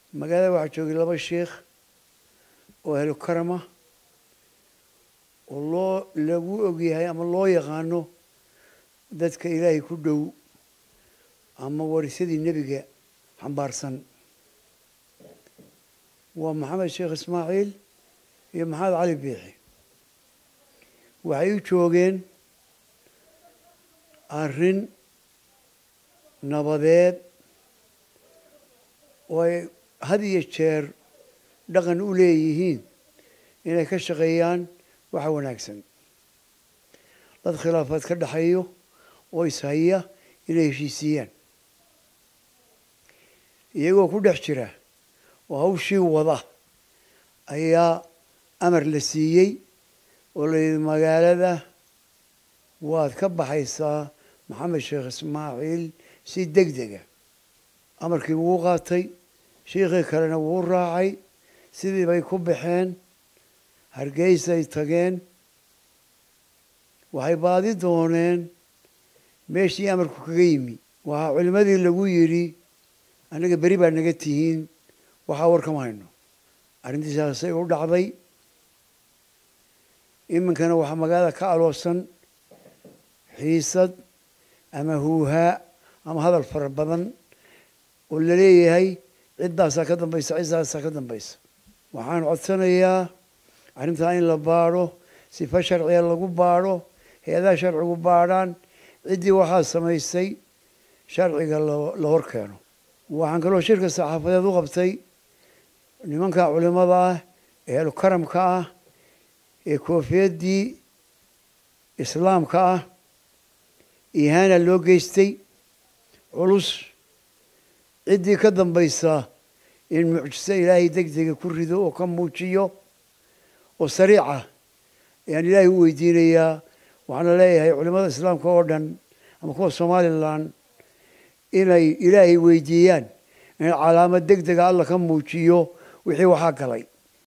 magaalada waxaa joogay laba sheikh oo ahlu karama oo loo lagu ogyahay ama loo yaqaano dadka ilaahay ku dhow ama warisadii nebiga xambaarsan waa maxamed sheekh ismaaciil iyo maxamed cali biixi waxay u joogeen arrin nabadeed oo ay had iyo jeer dhaqan u leeyihiin inay ka shaqeeyaan waxa wanaagsan dad khilaafaad ka dhexeeyo oo ishaya inay heshiisiiyaan iyagoo ku dhex jira oo hawshii wada ayaa amar la siiyey oo la yidhi magaalada waad ka baxaysaa maxamed sheekh ismaaciil si deg dega amarkii wuu qaatay shiikhii kalena wuu raacay sidii bay ku baxeen hargeysay tageen waxay baadi dooneen meeshii amarku kaga yimi waxaa culimmadii lagu yidhi anaga beri baa naga tihiin waxaa warkama hayno arrintiisaasay u dhacday iminkana waxaa magaalada ka aloosan xiisad ama huuhaa ama hadal fara badan oo la leeyahay ciddaasaa ka dambaysa ciddaasaa ka dambaysa waxaan codsanayaa arrintaa in la baadho sifa sharciga lagu baadho hay-adaha sharcigu baadhaan ciddii waxaa samaysay sharciga la hor keeno waxaan kaloo shirka saxaafadeed u qabtay nimanka culimada ah ee ahlukaramka ah ee koofiyaddii islaamka ah ihaana loo geystay culus ciddii ka dambaysa in mucjiso ilaahay deg dega ku rido oo ka muujiyo oo sariica ayaan ilaahay u weydiinayaa waxaana leeyahay culimada islaamka oo dhan ama kuwa somalilan inay ilaahay weydiiyaan in calaamad deg dega alla ka muujiyo wixii waxaa galay